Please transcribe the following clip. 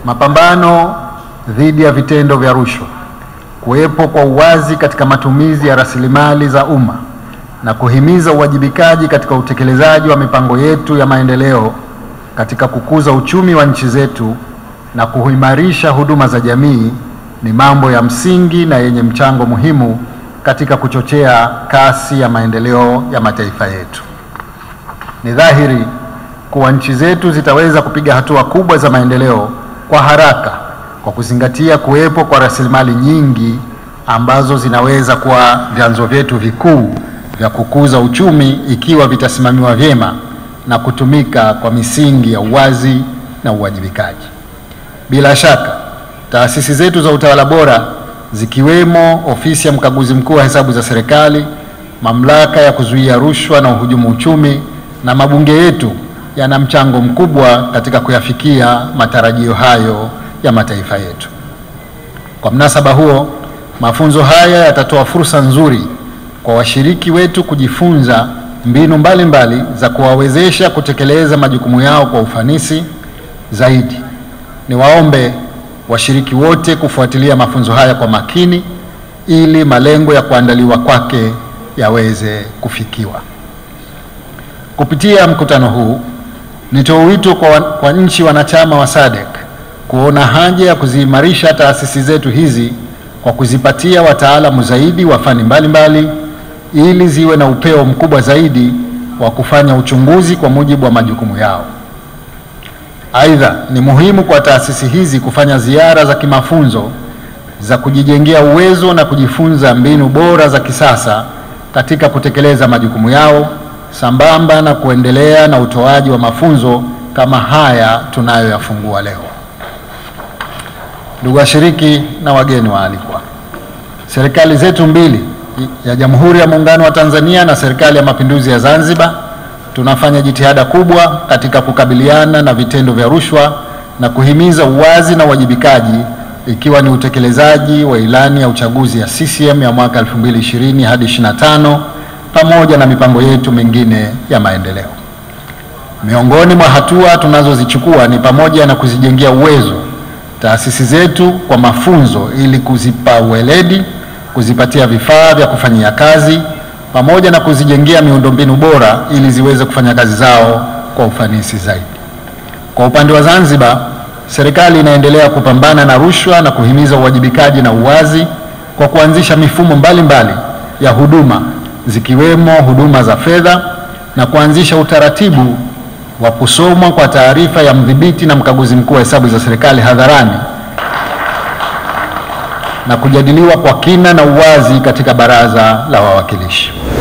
mapambano dhidi ya vitendo vya rushwa, kuwepo kwa uwazi katika matumizi ya rasilimali za umma na kuhimiza uwajibikaji katika utekelezaji wa mipango yetu ya maendeleo katika kukuza uchumi wa nchi zetu na kuimarisha huduma za jamii ni mambo ya msingi na yenye mchango muhimu katika kuchochea kasi ya maendeleo ya mataifa yetu. Ni dhahiri kuwa nchi zetu zitaweza kupiga hatua kubwa za maendeleo kwa haraka kwa kuzingatia kuwepo kwa rasilimali nyingi ambazo zinaweza kuwa vyanzo vyetu vikuu vya kukuza uchumi ikiwa vitasimamiwa vyema na kutumika kwa misingi ya uwazi na uwajibikaji. Bila shaka, taasisi zetu za utawala bora zikiwemo Ofisi ya Mkaguzi Mkuu wa Hesabu za Serikali, Mamlaka ya Kuzuia Rushwa na Uhujumu Uchumi na mabunge yetu yana mchango mkubwa katika kuyafikia matarajio hayo ya mataifa yetu. Kwa mnasaba huo, mafunzo haya yatatoa fursa nzuri kwa washiriki wetu kujifunza mbinu mbalimbali mbali za kuwawezesha kutekeleza majukumu yao kwa ufanisi zaidi. Niwaombe washiriki wote kufuatilia mafunzo haya kwa makini ili malengo ya kuandaliwa kwake yaweze kufikiwa. Kupitia mkutano huu, nitoa wito kwa, kwa nchi wanachama wa SADC kuona haja ya kuziimarisha taasisi zetu hizi kwa kuzipatia wataalamu zaidi wa fani mbalimbali ili ziwe na upeo mkubwa zaidi wa kufanya uchunguzi kwa mujibu wa majukumu yao. Aidha, ni muhimu kwa taasisi hizi kufanya ziara za kimafunzo za kujijengea uwezo na kujifunza mbinu bora za kisasa katika kutekeleza majukumu yao sambamba na kuendelea na utoaji wa mafunzo kama haya tunayoyafungua leo. Ndugu washiriki na wageni waalikwa, serikali zetu mbili ya Jamhuri ya Muungano wa Tanzania na Serikali ya Mapinduzi ya Zanzibar tunafanya jitihada kubwa katika kukabiliana na vitendo vya rushwa na kuhimiza uwazi na uwajibikaji ikiwa ni utekelezaji wa ilani ya uchaguzi ya CCM ya mwaka 2020 hadi 25 pamoja na mipango yetu mingine ya maendeleo. Miongoni mwa hatua tunazozichukua ni pamoja na kuzijengea uwezo taasisi zetu kwa mafunzo ili kuzipa uweledi, kuzipatia vifaa vya kufanyia kazi pamoja na kuzijengea miundombinu bora ili ziweze kufanya kazi zao kwa ufanisi zaidi. Kwa upande wa Zanzibar, serikali inaendelea kupambana na rushwa na kuhimiza uwajibikaji na uwazi kwa kuanzisha mifumo mbalimbali mbali ya huduma zikiwemo huduma za fedha na kuanzisha utaratibu wa kusomwa kwa taarifa ya mdhibiti na mkaguzi mkuu wa hesabu za serikali hadharani na kujadiliwa kwa kina na uwazi katika Baraza la Wawakilishi.